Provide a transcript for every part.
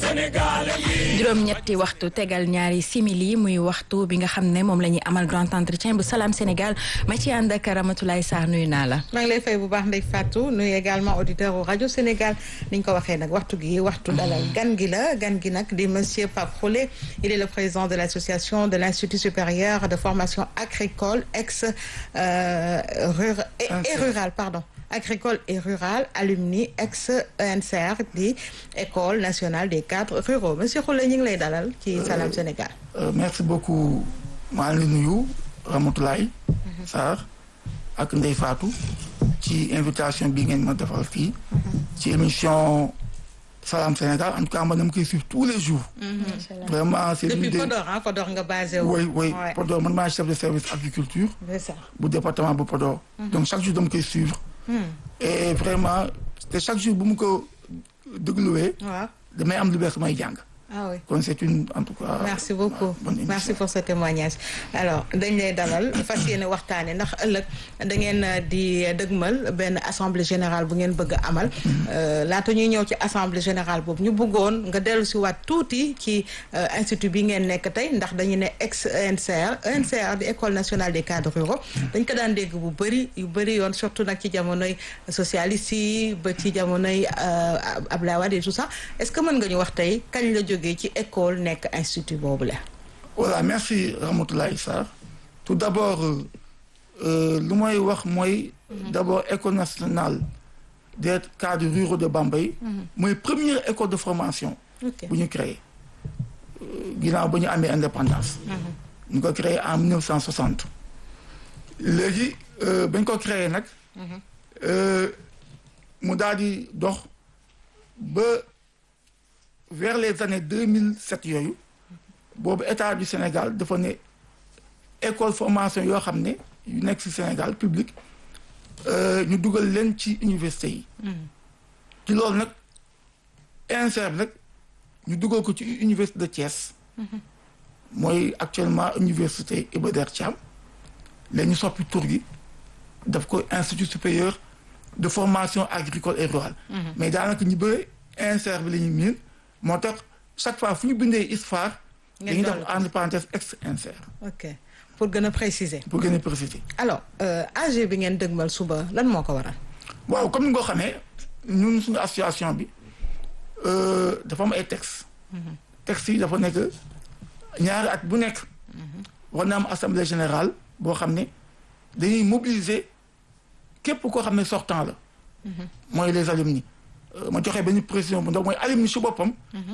juróom-ñetti waxtu tegal ñaari simili muy waxtu bi nga xam ne moom la ñuy amal grand entretien bu Salam Sénégal ma ci ànd ak Ramatoulaye Sarr nuyu naa la. maa ngi lay fay bu baax Ndeye Fatou nuyu également auditeur u rajo Sénégal ni ñu ko waxee nag waxtu gi waxtu dalal gan gi la gan gi nag di monsieur Pape Khoulé il est le président de l'association de l'Institut supérieur de formation agricole ex euh, rural et, et rural pardon. agricole et rural alumni ex ENCR di école nationale des cadres ruraux monsieur Khoulé ñu ngi lay dalal ci Salam Sénégal. merci beaucoup maa ngi nuyu Ramatoulaye Sarr ak Ndeye Fatou ci invitation bi ngeen ma defal fii ci émission Salam Sénégal en tout cas man dama koy suivre tous les jours. vraiment c'est depuis l'une des Podor ah Podor nga basé wu. oui oui Ouais. Podor man maa chef de service agriculture c'est ça. bu département bu Podor. donc chaque jour dama koy suivre. et vraiment te chaque jour bu mu ko dégluwee waaw damay am lu bees may jàng ah oui. kon c'est une en tout cas. merci beaucoup bonne émission. merci pour ce témoignage alors dañ lay dalal fas yéene waxtaane ndax ëllëg da ngeen di dëgmal benn assemblée générale bu ngeen bëgg a amal Euh, laata ñuy ñëw ci assemblée générale boobu ñu bëggoon nga dellu si waat tuuti ci euh, institut bi ngeen nekk tey ndax dañu ne ex ENCR ENCR di école nationale des cadres ruraux dañ ko daan dégg bu bëri yu bëri yoon surtout nag ci jamonoy socialiste yi ba ci jamonoy euh, Abdoulaye Wade et tout ça est-ce que mën nga ñu wax tey kañ la jógee ci école nekk institut boobu la voilà merci Ramatoulaye Sarr tout d'abord euh, euh, lu may wax mooy d'abord école nationale des cadres ruraux de Bambey mooy première école de formation ok bu ñu créé euh, ginnaaw ba ñu amee indépendance ñu ko créé en 1960 léegi euh, bañ ko créé nag euh, mu daal di dox ba vers les années 2007 yooyu boobu état du Sénégal dafa ne école formation yoo xam ne yu nekk ci Sénégal public euh, ñu dugal leen ci université yi ci loolu nag INSER bi nag ñu dugal ko ci université de Thiès mooy actuellement université Iba Der Thiam léegi ñu soppi tur gi daf ko institut supérieur de formation agricole et rurale mais daanaka ñu bëri INSER bi la ñuy miin moo tax chaque fois fu ñu bindee ISFAR Ngeen dañuy def dolli ko. entre parenthèse ex INSER ok pour gën a préciser pour gën a préciser alors euh, AG bi ngeen dëgmal suba lan moo ko waral waaw comme ni nga ko xamee ñun suñu association bi euh, dafa am ay textes. textes yi dafa nekk ñaari at bu nekk. war na am assemblée générale boo xam ne dañuy mobiliser képp koo xam ne sortant la. mooy les alumni. Euh, ma joxe benn précision bu ndaw mooy alumni si boppam.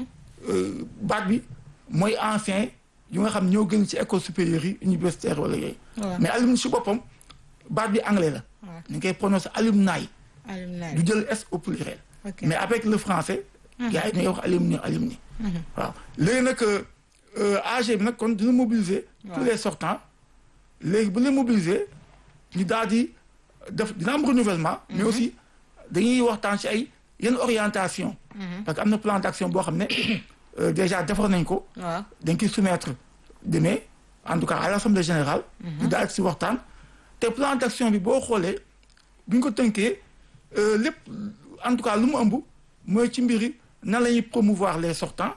euh, baat bi mooy ancien yu nga xam ñoo gën ci école supérieure yi universitaire wala yooyu. waaw mais alumni si boppam baat bi anglais la. waaw ñu ngi koy prononcer alumni. alumni du jël S au pluriel. ok mais avec le français. gars yi dañuy wax alumni alumni. waaw léegi nag euh, AG bi nag kon dina mobiliser. tous les sortants léegi bu ñu mobiliser ñu daal di def dina am renouvellement. mais aussi dañuy waxtaan ci ay yenn orientation. parce que am na plan d'action boo xam ne euh, déjà defar nañ ko. waaw dañ koy soumettre demain en tout cas à l'assemblée générale. ñu daal ci waxtaan. te plan d'action bi boo xoolee bu ñu ko tënkee euh, lépp en tout cas lu mu ëmb mooy ci mbiri nan la ñuy promouvoir les sortants.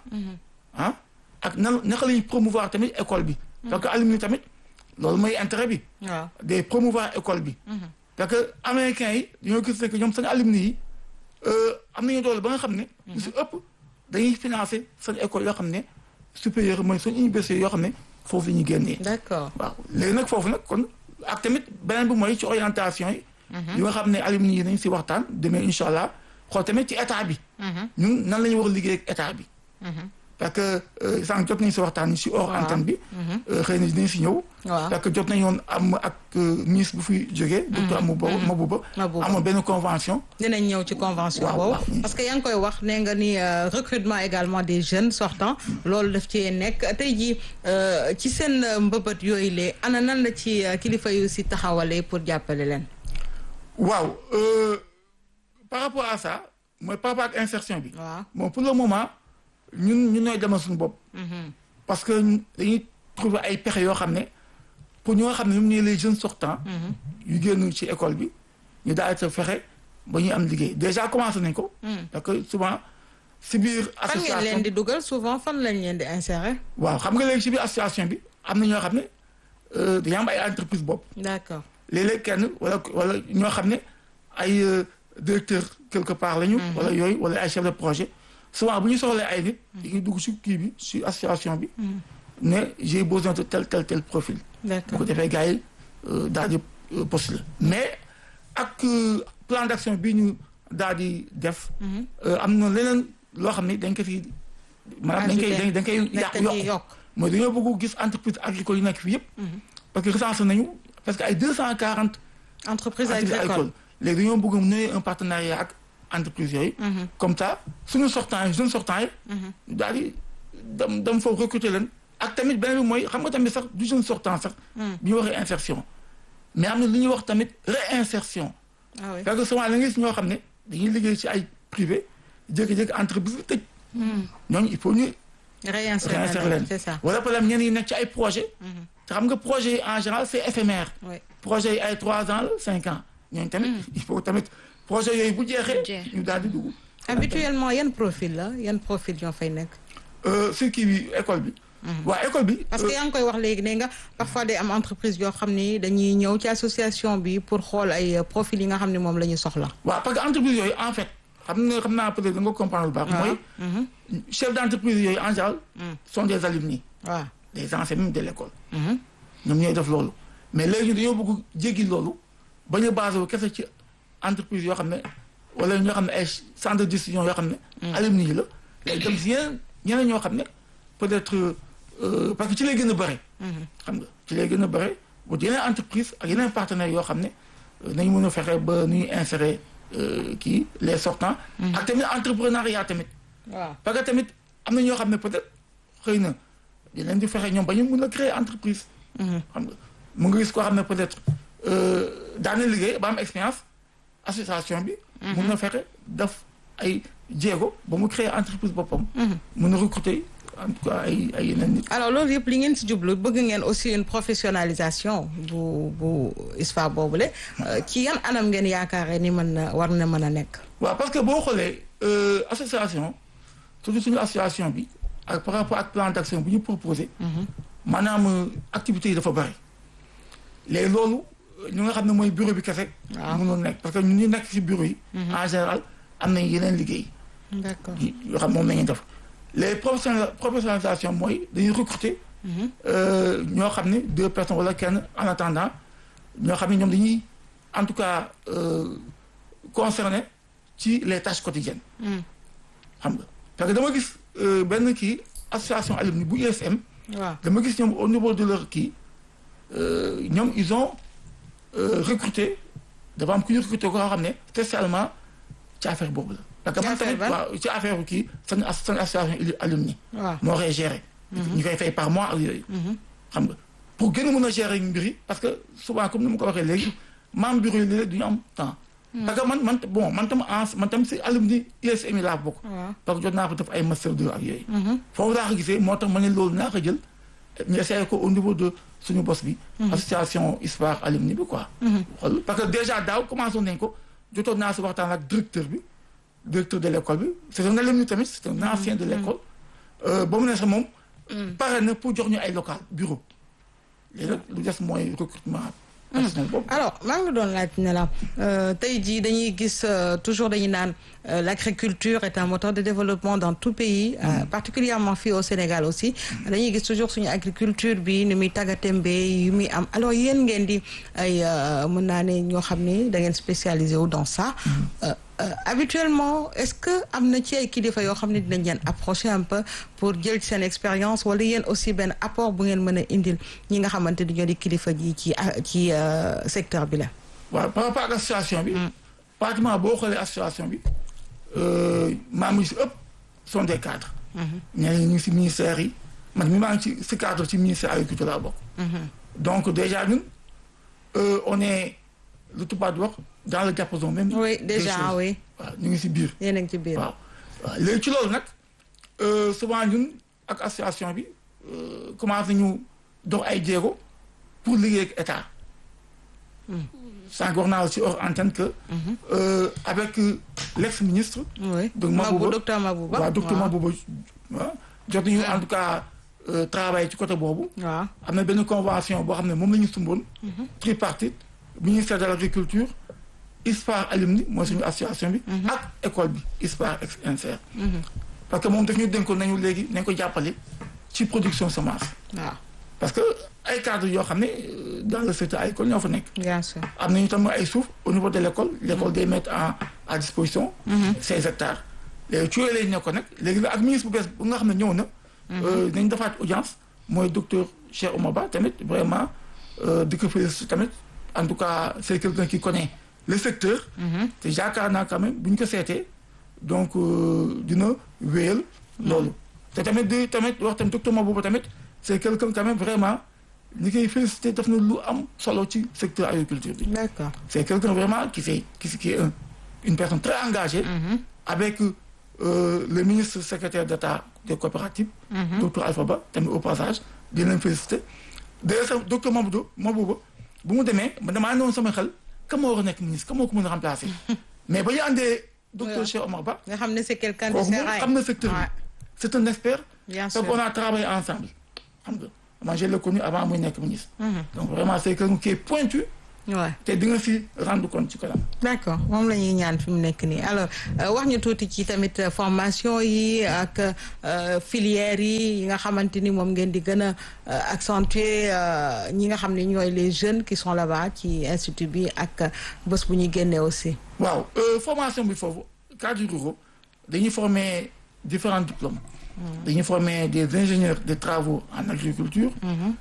ah ak nan naka la ñuy promouvoir tamit école bi. parce que alumni tamit loolu mooy intérêt bi. waaw de promouvoir école bi. parce que américains yi dañoo gis ne que ñoom seen alumni yi euh, am nañu doole ba nga xam ne. lu si ëpp dañuy financer seen école yoo xam ne supérieur mooy seen université yoo xam ne foofu la ñuy génnee. d'accord waaw léegi nag foofu nag kon ak tamit beneen bi mooy ci orientation yi. yi nga xam ne alumni yi nañ si waxtaan demee incha allah xool tamit ci état bi. ñun nan la ñu war a liggéey ak état bi. parce que euh, sànq jot nañ si waxtaan si hors Waaw. antenne bi. euh, xëy na dinañ si ñëw. waaw parce que jot nañu woon am ak euh, ministre bu fi jógee. docteur Amouba Mabouba. Mabouba. amoon benn convention. dinañ ñëw ci convention Waaw, boobu waaw. parce que yaa ngi koy wax nee nga ni euh, recrutement également des jeunes sortants loolu daf ci nekk tey jii euh, ci seen euh, mbëbët yooyu lee ana nan la ci euh, kilifa yu si taxawalee pour jàppale leen waaw euh, par rapport à ça mooy par rapport ak insertion bi. waaw bon pour le moment ñun ñun ñooy demal suñu bopp. parce que dañuy trouver ay pexe yoo xam ne pour ñoo xam ne ñoom ñooy les jeunes sortants. yu génn ci école bi ñu daal di fexe ba ñuy am liggéey déjà commencé nañ ko. parce que souvent si biir fan ngeen association leen di dugal souvent fan lañ leen di insérer. waaw xam nga léegi si biir association bi am na ñoo xam ne euh, dañoo am ay entreprise bopp d'accord léeg-léeg kenn wala wala ñoo xam ne ay euh, directeur quelque part lañu. wala yooyu wala ay chef de projet souvent bu ñu soxlee ay nit. dañuy dugg si kii bi si association bi. ne j'ai besoin de tel tel tel profil. bu d'accord ko defee gars yi euh, daal di euh, postuler mais ak euh, plan d'action bi ñu daal di def. euh, am na leneen loo xam ne dañ ko fi maanaam dañ koy dañ dañ koy dañ yàq ko ciy yokk yokk. mooy dañoo bëgg gis entreprise agricole yi nekk fi yëpp. parce que recensé nañu parce que ay deux cent quarante entreprise activités agricole. agricoles léegi dañoo bëgg mu un partenariat ak entreprise yooyu. comme ça suñu sortant yi jeunes sortant yi. daal di dem dem foofu recruter leen. ak tamit beneen bi mooy xam nga tamit sax du jeune sortant sax. bi ñu waxee insertion. mais am na lu ñuy wax tamit réinsertion. ah oui parce que souvent la nga gis ñoo xam ne dañuy liggéey ci ay privé jékki-jékki entreprise bi tëj. ñooñu il faut ñu réinsérer réinsérer leen. c'est ça. wala problème ñenn yi nekk ci ay projet te xam nga projet yi en général c'est éphémère. oui projet yi ay trois ans la cinq ans ñooñu tamit il faut tamit projet yooyu bu jeexee jeex. ñu daal di dugg habituellement yan profil la yan profil ñoo fay nekk. Euh, si kii bi école bi waa école bi parce que yaa ngi koy wax léegi ne nga parfois day am entreprise yoo xam ni dañuy ñëw ci association bi pour xool ay euh, profil yi nga xam ne moom la ñu soxla. waaw parce que entreprise yooyu en fait xam nga xam naa peut-être da nga comprendre lu baax mooy chef d'entreprise yooyu en général sont des alumni waaw. des anciens même de l'école ñoom ñooy def loolu mais léegi dañoo bëgg jéggi loolu bañ a basé wu kese ci entreprise yoo xam ne wala ñoo xam ne ay centre de décision yoo xam ne alumni yi la léegi dem si yeneen ñeneen ñoo xam ne peut-être euh, parce que ci lay gën a bëre xam nga ci lay gën a bëre bu yeneen entreprise ak yeneen partenaires yoo xam ne euh, nañu mën a fexe ba nu ñuy insérer euh, kii les sortants ak tamit entrepreneuriat tamit waaw parce que tamit am na ñoo xam ne peut-être xëy na di leen di fexe ñoom ba ñu mën a créer entreprise. xam nga mu nga gis koo xam ne peut-être daana liggéey ba am expérience association bi. mun na fexe def ay jéego ba mu créer entreprise boppam. mun na recruter en tout cas ay ay yeneen nit. alors loolu yëpp li ngeen si jublu bëgg ngeen aussi une professionnalisation bu bu ISFA boobule euh, ci yan anam ngeen yaakaare ni mën na war na mën a nekk. waaw parce que boo xoolee euh, association surtout suñu association bi ak par rapport ak plan d'action bu ñu proposé. maanaam euh, activités yi dafa bari. léegi loolu ñu nga xam ne mooy bureau bi kese. waaw mënul nekk parce que ñun ñu nekk ci bureau yi. en général am nañ yeneen liggéey. d'accord yi- yoo xam moom la ñuy def les professionnel professionnalisation mooy dañuy recruter. euh, ñoo xam ne deux personnes wala kenn en attendant ñoo xam ne ñoom dañuy en tout cas euh, concerné ci les tâches quotidiennes. xam nga parce que dama gis euh, benn kii association alumni bu USM waaw dama gis ñoom au niveau de leur kii euh, ñoom ils ont euh, recruté dafa am ku ñu recruté koo xam ne spécialement ci affaire boobu la. parce que Ci man affaire tamit ban? waaw ci affaire kii seen as seen association ili- alumni. waaw moo koy gérer. ñu koy fay par mois ak yooyu. xam nga pour gën a mën a gérer mbir yi parce que souvent comme ni ma ko waxee léegi membre bureau yi léeg-léeg du ñu am temps. parce que man man bon man tam en man tam si alumni USM yi laa bokk. waaw parce que jot naa ko def ay master 2 ak yooyu. foofu laa ko gisee moo tax ma ne loolu naa ko jël ñu essayé ko au niveau de suñu bos bi. association histoire alumni bi quoi. xool parce que déjà daaw commencé nañ ko jotoon naa si waxtaan ak directeur bi directeur de l'école bi c'est un alumni tamit c'est un ancien de l'école. Euh, ba mu ne sax moom. pare na pour jox ñu ay local bureau. léegi nag lu des mooy recrutement personnel boobu. alors maa ngi doon laaj ne la euh, tey jii dañuy gis euh, toujours dañuy naan euh, l'agriculture est un moteur de développement dans tout pays euh, particulièrement fii au Sénégal aussi dañuy gis toujours suñu agriculture bi ni muy tàggatémbe yu muy am alors yéen ngeen di ay euh, mën naa ne ñoo xam ni da ngeen spécialisé wu dans ça Euh, euh, habituellement est-ce que am na ci ay kilifa yoo xam ne dinañ leen approcher un peu pour jël seen expérience wala yéen aussi benn apport bu ngeen mën a indil ñi nga xamante ni ñoo di kilifa ji ci ci euh, secteur bi la. waaw par rapport ak association bi. pratiquement boo xoolee association bi euh, membres yi si ëpp sont des cadres. ñeneen ñi ñu ngi si ministère yi man mi maa ngi ci si cadre ci ministère agriculture laa bokk. donc déjà ñun euh, on est lu tubaab di wax dans le diapason même. oui des déjà choses. oui waaw ñu ngi si biir. yéen a ngi ci biir. waaw waaw léegi ci loolu nag euh, souvent ñun ak association bi euh, commencé nañu dox ay jéego pour liggéey ak état. sànq wax naa aussi hors antenne que. euh, avec euh, l'ex-ministre. oui donc Mabou Mabouba docteur Mabouba waaw docteur waaw. Mabouba waaw jot nañu en tout cas euh, travailler ci côté boobu. waaw am na benn convention boo xam ne moom la ñu sumboon. tripartite ministère de l'agriculture ISPAR alumni mooy suñu association bi. ak école bi ISPAR ex INSER. parce que moom daf ñu dénkoon nañu léegi nañ ko jàppale ci production semence. waaw parce que ay cadres yoo xam ne euh, dans le secteur agricole ñoo fa nekk. bien sûr am nañu tam ay suuf au niveau de l'école l'école day mettre en à disposition ces hectares léegi ci yooyu lañ nekkoon nag léegi nag ak ministre bu bees bu nga xam ne ñëw na nañ defaat audience mooy docteur Cheikh Oumar Ba tamit vraiment euh, di ko féliciter tamit en tout cas c'est quelqu'un qui connaît le secteur te yaakaar naa quand même bu ñu ko seetee donc euh, dina wéyal loolu te tamit di tamit wax tamit docteur Mabouba tamit c'est quelqu'un quand même vraiment ñi koy féliciter def na lu am solo ci secteur agriculture bi d'accord c'est quelqu'un vraiment qui fait qui, qui est un- une personne très engagée avec euh, le ministre secrétaire d'État des coopératives docteur Alpha Ba tamit au passage di leen féliciter d'ailleurs sax docteur Mabouba Mabouba bu mu demee ma damaa newoon sama xel ka moo war a nekk ministre ka moo ko mën a remplacer mais ba ñu àndee docteur Ouais. Cheikh Omar Ba nga xam ne c'est quelqu'un de kooku moom serein xam na secteur bi Ouais, c'est un expert bien donc sûr on a travaillé ensemble xam nga moi je l'ai connu avant muy nekk ministre Mhm. donc vraiment c'est quelqu'un qui est pointu ouais. te di nga si rendre compte ci kanam d'accord moom la ñuy ñaan fi mu nekk nii alors euh, wax ñu tuuti ci tamit euh, formation yi ak euh, filières yi yi nga xamante ni moom ngeen di gën a euh, accentuer euh, ñi nga xam ne ñooy les jeunes qui sont là-bas ci institut bi ak euh, bés bu ñuy génnee aussi. waaw euh, formation bi foofu cadre ruraux dañuy former différents diplômes dañuy former des ingénieurs de travaux en agriculture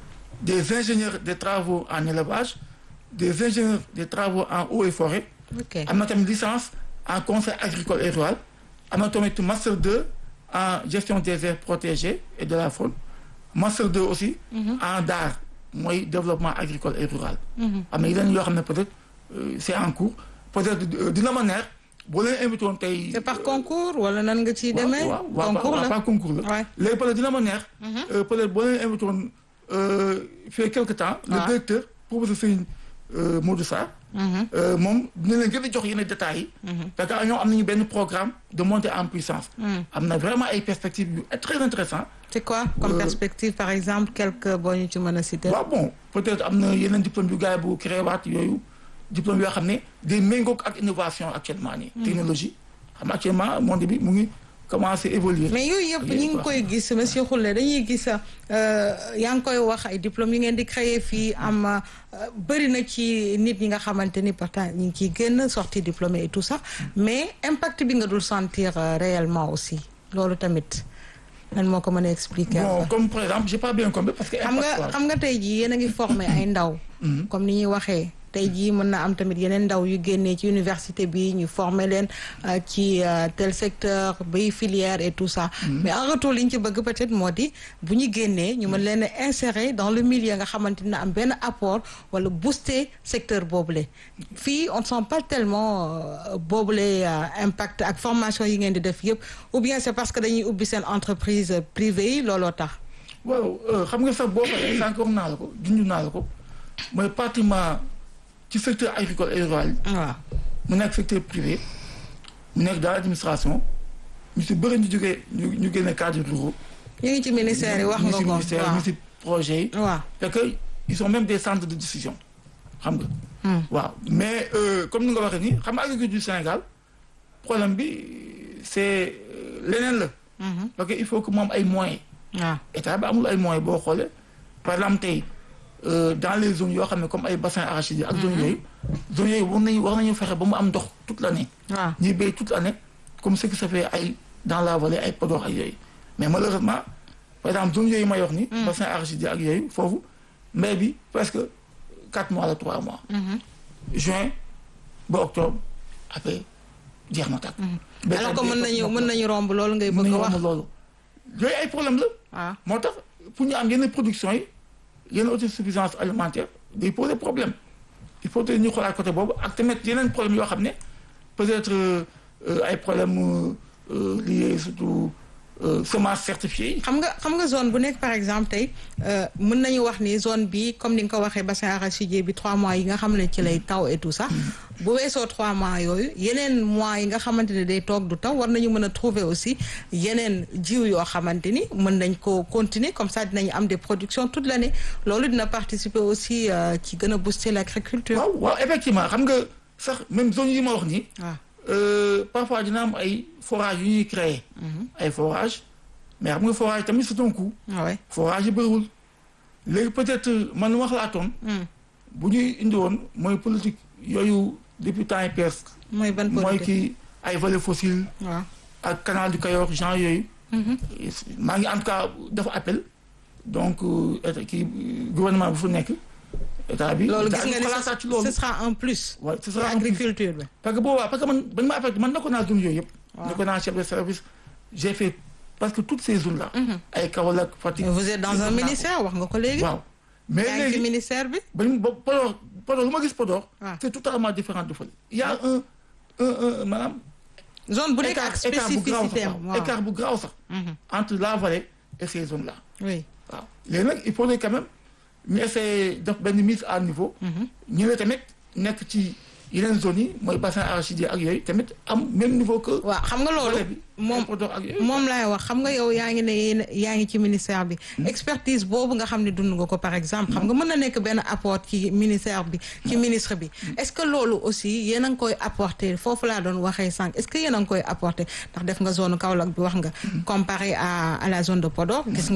des ingénieurs de travaux en élevage des ingénieurs de travaux en eau et forêt ok am na tamit licence en conseil agricole et rural am na tamit master 2 en gestion des aires protégées et de la faune master 2 aussi en DAR mooy développement agricole et rural am na yeneen yoo xam ne peut-être euh, c'est en cours peut-être euh, dina ma neex boo leen invité woon tey c'est par concours wala nan nga ciy waaw demee. waaw waaw concours waaw la pas concours la Ouais. léegi peut-être dina ma neex euh, peut-être boo leen invité woon euh, fait quelque temps le Ouais. directeur professeur Serigne euh, Modou Sarr euh, moom dina leen gën a jox yenn détails yi parce que ñoom am nañu benn programme de montée en puissance am na vraiment ay perspectives yu très intéressant c'est quoi comme Euh, perspective par exemple quelque boo ñu ci mën a citer. waaw bon peut-être am na yeneen diplôme yu gars yi bu créé waat yooyu diplôme yoo xam ne day méngoog ak innovation actuellement nii technologie xam nga actuellement monde bi mu ngi commencé évoluer mais yooyu yëpp ñi ngi koy gis monsieur Khoule dañuy gis euh, yaa ngi koy wax ay diplômes yi ngeen di créer fii am euh, bëri na ci nit ñi nga xamante ni pourtant ñu ngi ciy génn sorti diplômé et tout ça mais impact bi nga dul sentir euh, réellement aussi loolu tamit nan moo ko mën a expliquer. bon un peu. comme par exemple j'ai pas bien compris parce que xam nga impact, xam nga tey jii yéen a ngi formé ay ndaw. comme ni ñuy waxee tey jii mën na am tamit yeneen ndaw yu génnee ci université bi ñu former leen euh, ci euh, tel secteur bay filière et tout ça. mais en retour li ñu ci bëgg peut-être moo di bu ñu génnee ñu mën leen a insérer dans le milieu nga xamante ni am benn apport wala booster secteur boobule. fii on ne sent pas tellement euh, boobule euh, impact ak formation yi ngeen di def yëpp ou bien c'est parce que dañuy ubbi seen entreprise euh, privée yi looloo tax. waaw euh, xam nga sax boo xoolee sànq wax naa la ko junj naa la ko mooy pratiquement ci secteur agricole et rural waaw. mu nekk secteur privé mu nekk dans l'administration ñu si bëri ñu jógee ñu ñu génne cadre ruraux ñu ngi ci ministère yi wax ñu nga si ko ministère waaw ñu si projet yi waaw parce que ils sont même des centres de décision xam nga waaw mais euh, comme ni nga waxee nii xam nga agriculture du Sénégal problème bi c'est euh, leneen la parce que il faut que moom ay moyens waaw état bi amul ay moyens boo xoolee par exemple tey euh, dans les zones yoo xam ne comme ay bassins arachidiers ak zones yooyu zones yooyu war nañu war nañu fexe ba mu am ndox toute l'année waaw ñuy béy toute l'année comme ce qui se fait ay dans la vallée ay Podor ak yooyu mais malheureusement par exemple zone yooyu may wax ni bassin arachidier ak yooyu foofu mbay bi presque quatre mois la trois mois juin ba octobre après jeex na tàkk alors que mën nañu mën nañu romb loolu ngay bëgg a wax loolu yooyu ay problème la waaw moo tax pour ñu am yenn production yi yenn autosuffisance alimentaire day poser problème il faut que ñu xoolaat côté boobu ak tamit yeneen problème yoo xam ne peut-être euh, ay problème euh, liés surtout semence certifiée yi. xam nga xam nga zone bu nekk par exemple tey mën nañu wax ni zone bi comme ni nga ko waxee bassin arachidier bi trois mois yi nga xam ne ci lay taw et tout ça bu weesoo trois mois yooyu yeneen mois yi nga xamante ne day toog du taw war nañu mën a trouver aussi yeneen jiw yoo xamante ni mën nañ ko continuer comme ça dinañu am des productions toute l'année loolu dina participer aussi ci gën a booster l'agriculture. waaw waaw effectivement xam nga sax même zone yi ma wax nii. waaw parfois dina am ay forage yu ñuy créer. ay forage mais xam nga forage tamit c'est un coût. waaw forage yi bëriwul léegi peut-être man wax laa toon bu ñuy indi woon mooy politique yooyu depuis temps yi PS. mooy ban mooy politique kii ay vallées fossiles. waaw ak canal du Cayor genre yooyu. maa ngi en tout cas dafa appel donc état kii gouvernement bu fu nekk état bi. loolu état gis nga bi ni xalaataat ci ce loolu. ce sera un plus. waaw ce pour sera un plus. agriculture bi. parce que boobaa parce que man bañ ma affecté man nekkoon naa zone yooyu yëpp. Waaw. nekkoon naa chef de service j'ai fait parce que toutes ces zones là. ay Kaolack Fatick. vous êtes dans un yëpp naa ko. ministère wax nga ko léegi. waaw mais yaa ngi ci léegi ministère bi. bañ ba Podor Podor lu ma gis Podor. Ah. c'est totalement différent de fële. il y a un un un maanaam. zone bu nekk ak écart écart bu graaw spécificité sax am waaw. waaw. écart bu graaw sax. Mhm. entre la vallée et ces zones là. oui. waaw léegi nag il faudrait quand même ñu essayer def benn mise à niveau. ñu ne tamit nekk ci yeneen zones yi mooy bassin arachidier ak yooyu tamit am même niveau que. waaw xam nga loolu vallée bi moom Podor ak yooyu. moom laay wax xam nga yow yaa ngi ne yéen yaa ngi ci ministère bi expertise boobu nga xam ne dund nga ko par exemple xam nga mën na nekk benn apport ci ministère bi ci ministre bi est-ce que loolu aussi yéen a ngi koy apporter foofu laa doon waxee sànq est-ce que yéen a ngi koy apporter ndax def nga zone Kaolack bi wax nga comparé à à la zone de Podor gis nga